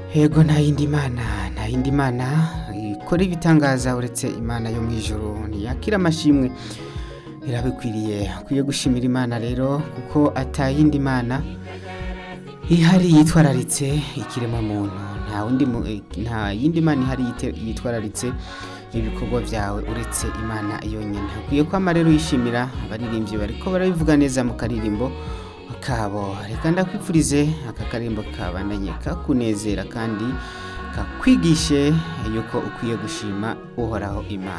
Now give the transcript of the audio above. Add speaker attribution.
Speaker 1: Yego nta yindi mana nta yindi mana ikora ibitangaza uretse imana yo mu ijuru ntiyakira amashimwe irabikwiriye ukwiye gushimira imana rero kuko atayindi mana ihari yitwararitse ikiremwa muntu nta wundi mu- nta yindi mana ihari yite- yitwararitse ibikorwa byawe uretse imana yonyine ukwiye kwama rero yishimira abaririmbyi bariko barabivuga neza mu karirimbo kabo reka ndakwifurize aka karirimbo kabandanye kakunezera kandi kakwigishe yuko ukwiye gushima uhoraho imana